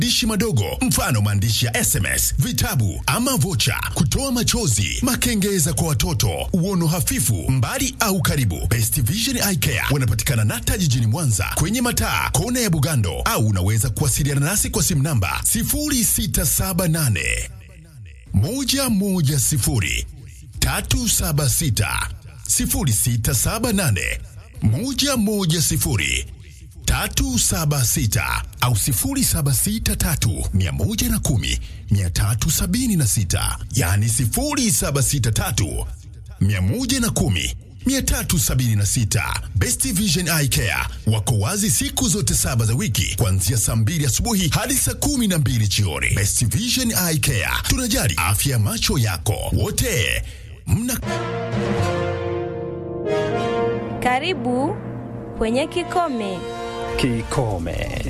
dishi madogo, mfano maandishi ya SMS, vitabu ama vocha, kutoa machozi, makengeza kwa watoto, uono hafifu, mbali au karibu. Best Vision Eye Care wanapatikana Nata jijini Mwanza kwenye mataa kona ya Bugando, au unaweza kuwasiliana nasi kwa simu namba 0678 110 376 0678 110 376 au 0763 110 376, yani 0763 110 376. Best Vision Eye Care wako wazi siku zote saba za wiki kuanzia saa mbili asubuhi hadi saa kumi na mbili jioni. Best Vision Eye Care, tunajali afya ya macho yako. Wote mna Karibu kwenye Kikome. Kikome.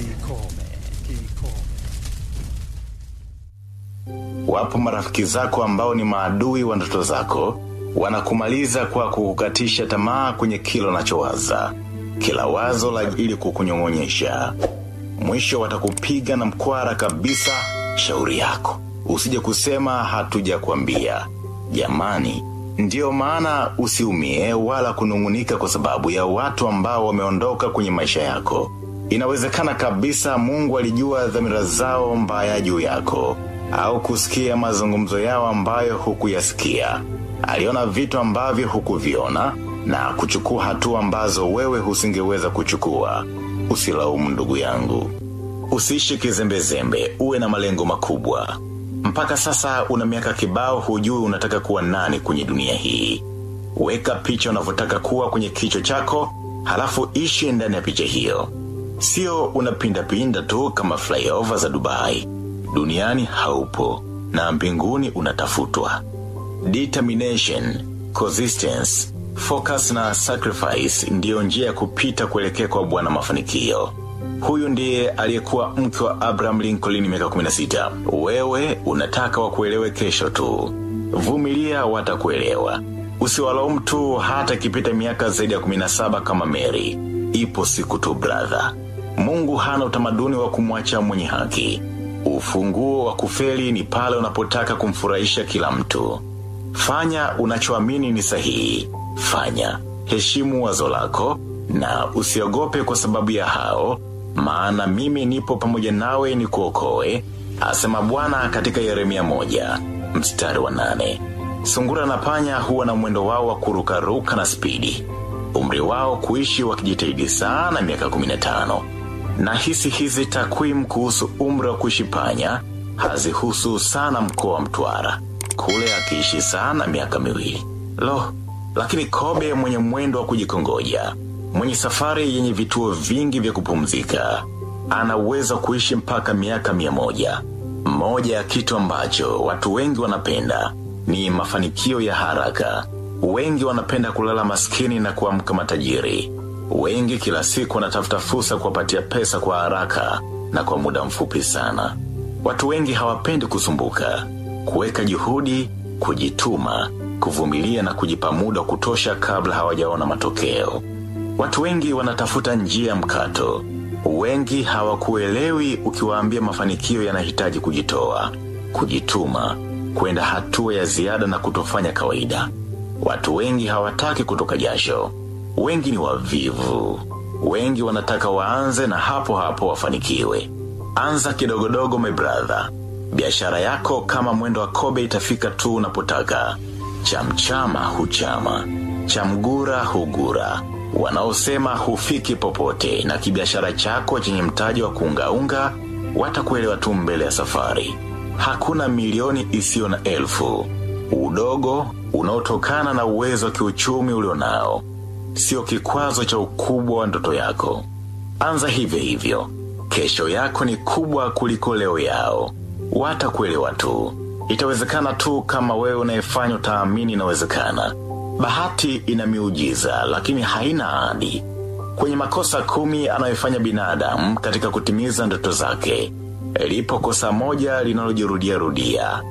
Wapo marafiki zako ambao ni maadui wa ndoto zako, wanakumaliza kwa kukukatisha tamaa kwenye kila unachowaza, kila wazo la ili kukunyong'onyesha. Mwisho watakupiga na mkwara kabisa. Shauri yako usije kusema hatuja kuambia. Jamani, ndiyo maana usiumie wala kunung'unika kwa sababu ya watu ambao wameondoka kwenye maisha yako. Inawezekana kabisa Mungu alijua dhamira zao mbaya juu yako au kusikia mazungumzo yao ambayo hukuyasikia. Aliona vitu ambavyo hukuviona na kuchukua hatua ambazo wewe husingeweza kuchukua. Usilaumu ndugu yangu. Usiishi kizembezembe, uwe na malengo makubwa. Mpaka sasa una miaka kibao hujui unataka kuwa nani kwenye dunia hii. Weka picha unavyotaka kuwa kwenye kichwa chako, halafu ishi ndani ya picha hiyo. Sio unapinda pinda tu kama flyover za Dubai. Duniani haupo na mbinguni unatafutwa. Determination, consistence, focus na sacrifice ndiyo njia ya kupita kuelekea kwa bwana mafanikio. Huyu ndiye aliyekuwa mke wa Abraham Lincoln miaka 16. Wewe unataka wakuelewe kesho tu. Vumilia watakuelewa. Usiwalaumu tu hata ikipita miaka zaidi ya 17 kama Mary. Ipo siku tu brother. Mungu hana utamaduni wa kumwacha mwenye haki. Ufunguo wa kufeli ni pale unapotaka kumfurahisha kila mtu. Fanya unachoamini ni sahihi. Fanya. Heshimu wazo lako na usiogope kwa sababu ya hao, maana mimi nipo pamoja nawe ni kuokoe, asema Bwana katika Yeremia moja, mstari wa nane. Sungura na panya huwa na mwendo wao wa kurukaruka na spidi. Umri wao kuishi wakijitahidi sana miaka 15. Na hisi hizi takwimu kuhusu umri wa kuishi panya hazihusu sana mkoa wa Mtwara. Kule akiishi sana miaka miwili. Lo, lakini kobe mwenye mwendo wa kujikongoja, mwenye safari yenye vituo vingi vya kupumzika, ana uwezo wa kuishi mpaka miaka mia moja. Moja ya kitu ambacho watu wengi wanapenda ni mafanikio ya haraka. Wengi wanapenda kulala maskini na kuamka matajiri. Wengi kila siku wanatafuta fursa kuwapatia pesa kwa haraka na kwa muda mfupi sana. Watu wengi hawapendi kusumbuka, kuweka juhudi, kujituma, kuvumilia na kujipa muda wa kutosha kabla hawajaona matokeo. Watu wengi wanatafuta njia ya mkato. Wengi hawakuelewi ukiwaambia mafanikio yanahitaji kujitoa, kujituma, kwenda hatua ya ziada na kutofanya kawaida. Watu wengi hawataki kutoka jasho. Wengi ni wavivu. Wengi wanataka waanze na hapo hapo wafanikiwe. Anza kidogodogo my brother. Biashara yako kama mwendo wa kobe itafika tu unapotaka. Chamchama huchama. Chamgura hugura. Wanaosema hufiki popote na kibiashara chako chenye mtaji wa kuungaunga watakuelewa tu mbele ya safari. Hakuna milioni isiyo na elfu. Udogo unaotokana na uwezo wa kiuchumi ulionao sio kikwazo cha ukubwa wa ndoto yako. Anza hivyo hivyo. Kesho yako ni kubwa kuliko leo yao. Watakuelewa tu. Itawezekana tu kama wewe unayefanya utaamini inawezekana. Bahati ina miujiza lakini haina ahadi. Kwenye makosa kumi anayofanya binadamu katika kutimiza ndoto zake, lipo kosa moja linalojirudia rudia.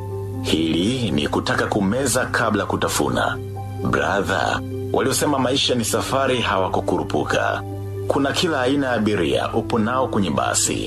Hili ni kutaka kumeza kabla kutafuna. Brother, waliosema maisha ni safari hawakukurupuka. Kuna kila aina ya abiria upo nao kwenye basi.